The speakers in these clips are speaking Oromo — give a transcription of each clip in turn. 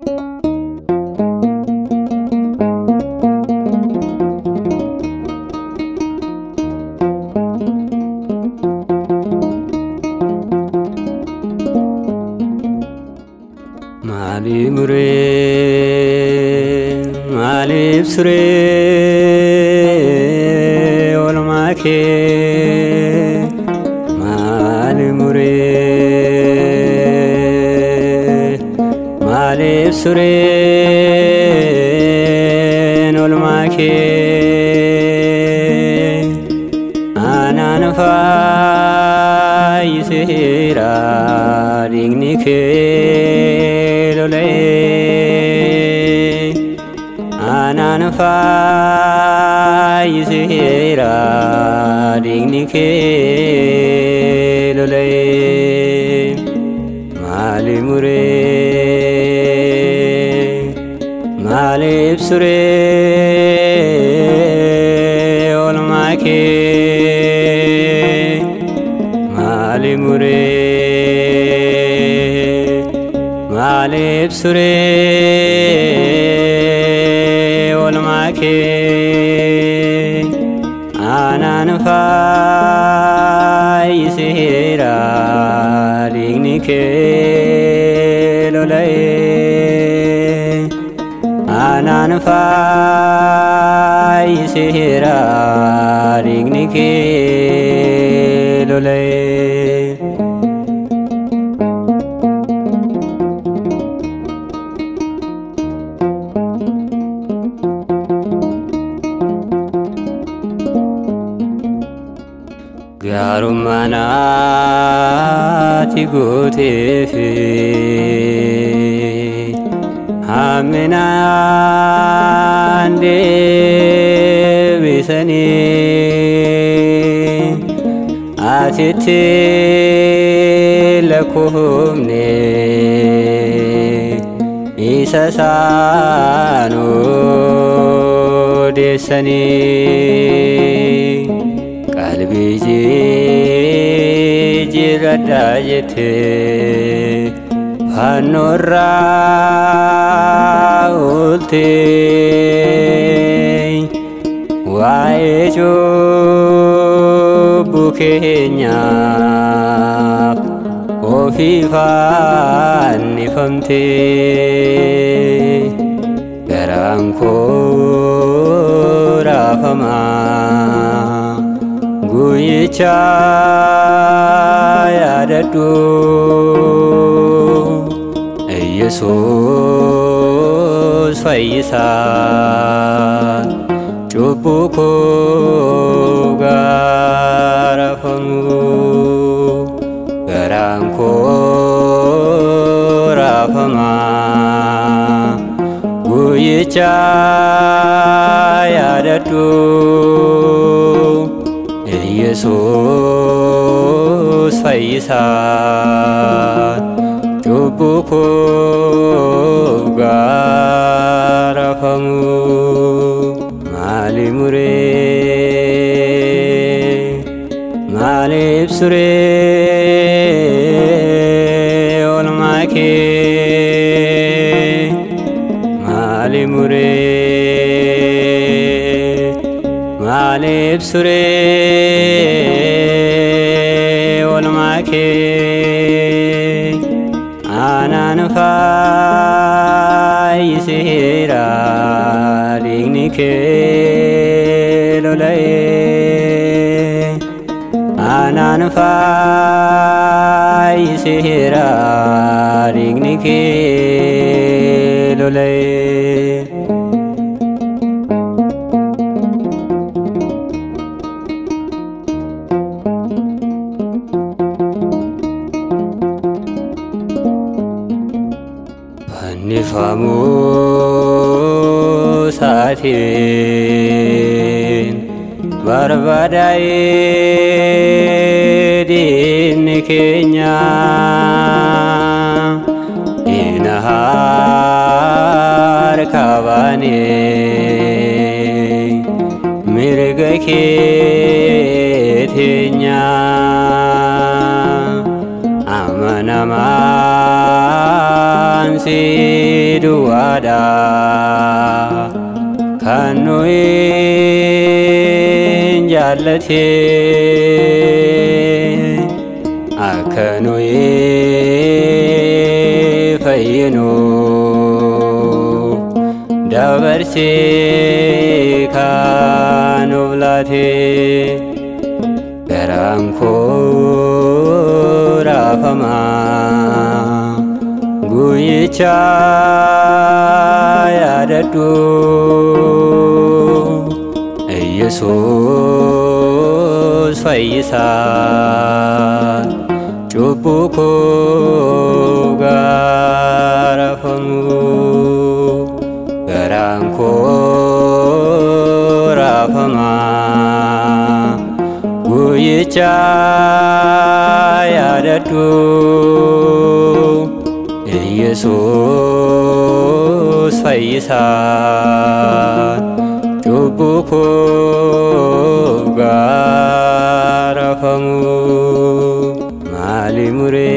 Maali muree maaliif suree oolmaa kee maali muree maaliif suree oolmaa kee anaan faayiseera dhiigni kee lolee anaan faayiseera dhiigni kee lolee maali muree maaliif suree oolmaa kee maali muree maaliif suree oolmaa kee anaan faayiseera dhiigni kee lolee anaan faayiseera dhiigni kee lolee. Gaarummaan ati gooteefi hamminaan deebisanii atitti lakkoofne isa isaan odeessanii qalbii jijjiirradhaa jettee fannoorraa ooltee waa'ee cubbuu keenyaaf ofii fannifamtee garaan koo raafamaa guyyicha yaadadhu Yesuus fayyisaa cubbuu koo gaarafamu garaan koo raafamaa guyyicha yaadadhu Yesuus fayyisaa cubbuu koo gaarafamu maali muree maaliif suree oolmaa kee maali muree maaliif suree oolmaa kee anaan faayiseera dhiigni kee lolee anaan faayiseera dhiigni kee lolee. Fannifamuu saatiin barbaadaa'ee diinni keenya diina harka baanee mirga kee teenya amanamaan si duwwaadha kan nuyi jaallate akka nuyi fayyinu dabarsee kan of laate garaan koo raafama guyyicha yaadadhu Yesuus fayyisaa cubbuu koo gaarafamu garaan koo raafama guyyicha yaadadhu Yesuus fayyisaa cubbuu koo gaarafamu maali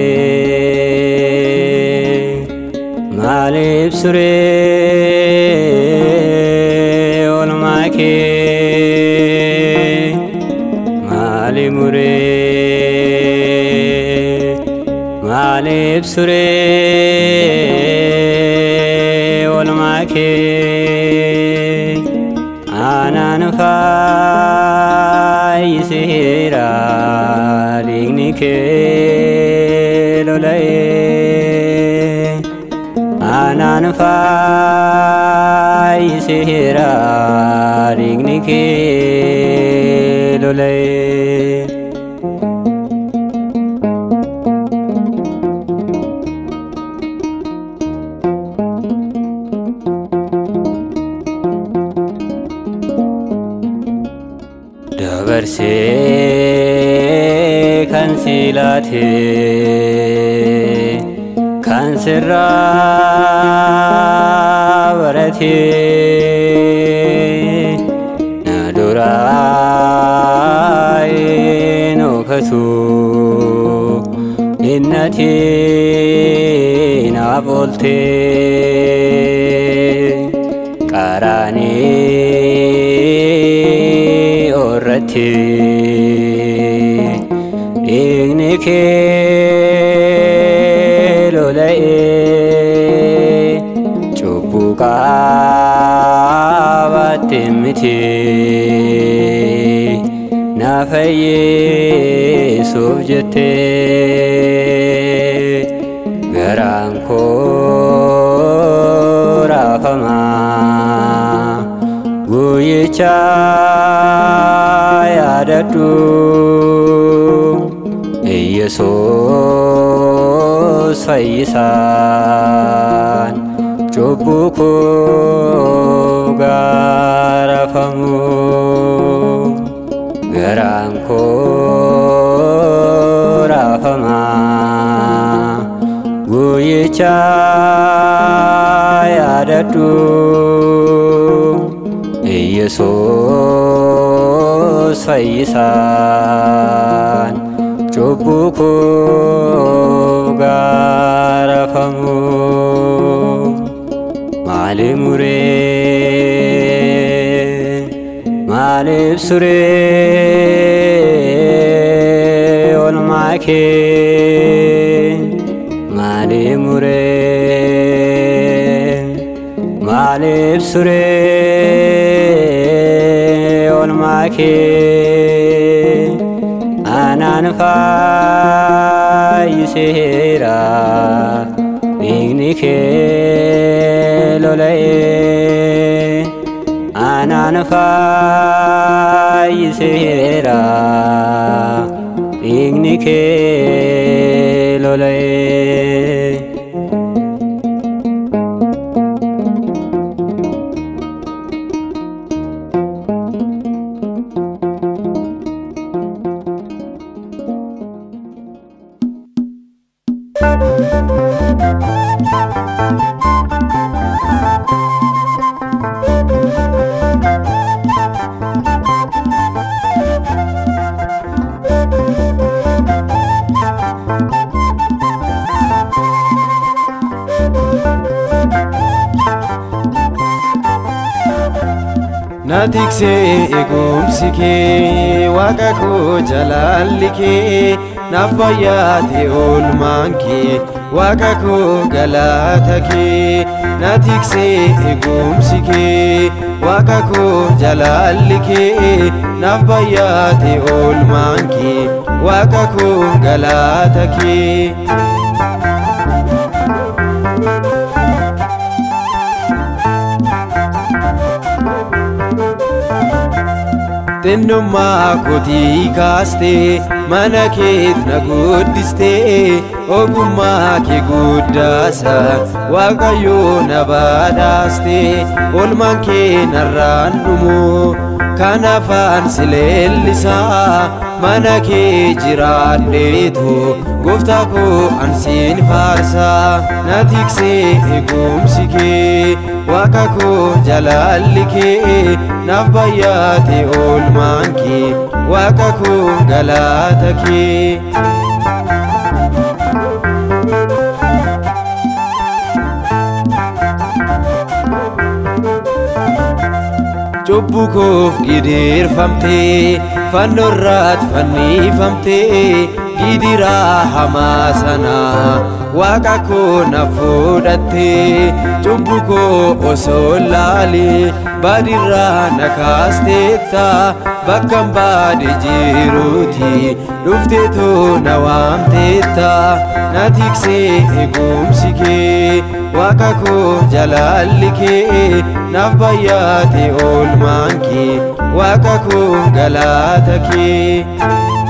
muree maaliif suree oolmaa kee maali muree maaliif suree oolmaa kee aanaan fayyiseera dhiigni kee lola'ee aanaan fayyiseera dhiigni kee lola'ee dabarsee kan silaate kan sirraa barate na duraa eenokatu innati naaf oolte qaraanii irratti dhiigni kee lola'ee cubbuu qaabatte miti na fayyisuuf jette garaan koo raafama guyyicha yaadadhu Yesuus fayyisaan cubbuu koo gaarafamu garaan koo raafama guyyicha yaadadhu Yesuus fayyisaan cubbuu koo gaarafamu maali muree maaliif suree oolmaa kee maali muree maaliif suree oolmaa kee aanaan fayyiseera dhiigni kee lola'ee aanaan fayyiseera dhiigni kee lola'ee Na tiksee eegumsi kee waaqa koo jalaalli kee naaf bayyaate oolmaan kee waaqa koo galaata kee na tiksee eegumsi kee waaqa koo jalaalli kee naaf bayyaate oolmaan kee waaqa koo galaata kee. xinnummaa kootii kaastee mana keet na guddistee ogummaa kee guddaasa waaqayyoo na badhaastee olmaan kee narraan dhumu kan afaan si leellisaa mana kee jiraadheetu gooftaa koo ansiin faarsaa na tiksee eegumsi kee waaqa koo jalaalli kee naaf bayyaate oolmaan kee waaqa koo galaata kee. Cubbuu koof gidiirfamtee fannoorraat fannifamtee gidiraa hamaa sanaa waaqa koo na fudhattee cubbuu koo osoo laalee badirraa na kaasteetta bakkan baade jiruuti dhufteetoo na waamteetta na tiksee eegumsi kee waaqa koo jalaalli kee naaf bayyaate oolmaan kee waaqa koo galaata kee.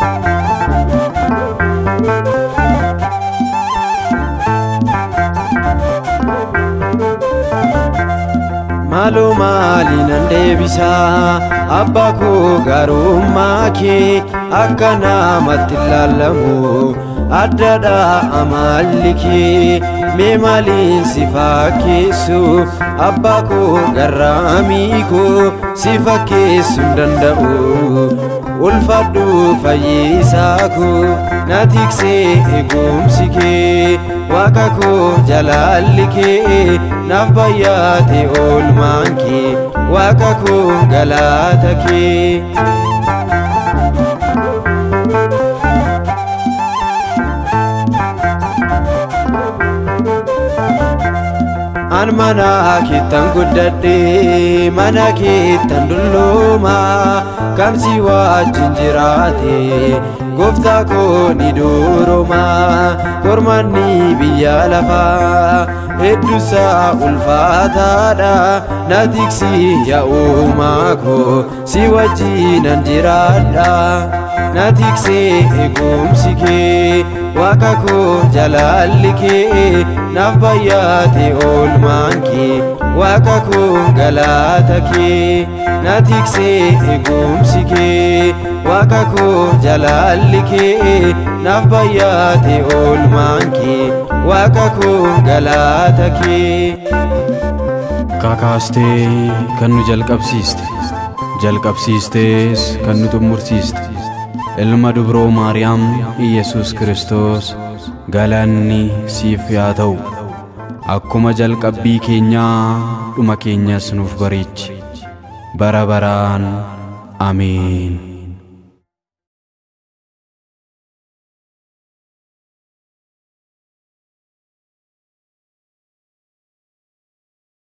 maaloo maali nan deebisaa abbaa koo gaarummaa kee akka namatti ilaalamu addadha amalli kee mee maaliin si fakkeessu abbaa koo garraamii koo si fakkeessu hin danda'u ulfadhu fayyisaa koo na tiksee eegumsi kee waaqa koo jalaalli kee naaf bayyaate oolmaan kee waaqa koo galaata kee. an mana keettan guddadhe mana keettan dullooma kan si wajjin jiraate gooftaa koo ni duroma kormanni biyya lafaa hedduusaa ulfaataadha na tiksi yaa uumaa koo si wajjinan jiraadha na tiksee eegumsi kee waaqa koo jalaalli kee naaf bayyaate oolmaan kee waaqa koo galaata kee na tiksee eegumsi kee waaqa koo jalaalli kee naaf bayyaate oolmaan kee waaqa koo galaata kee. Kakaastee kan nu jalqabsiiste jalqabsiistees kan nu xumursiiste ilma dubroo maariyaam iyesuus kiristoos galanni siif yaa ta'u akkuma jalqabbii keenyaa dhuma keenyas nuuf bareechi bara baraan ameen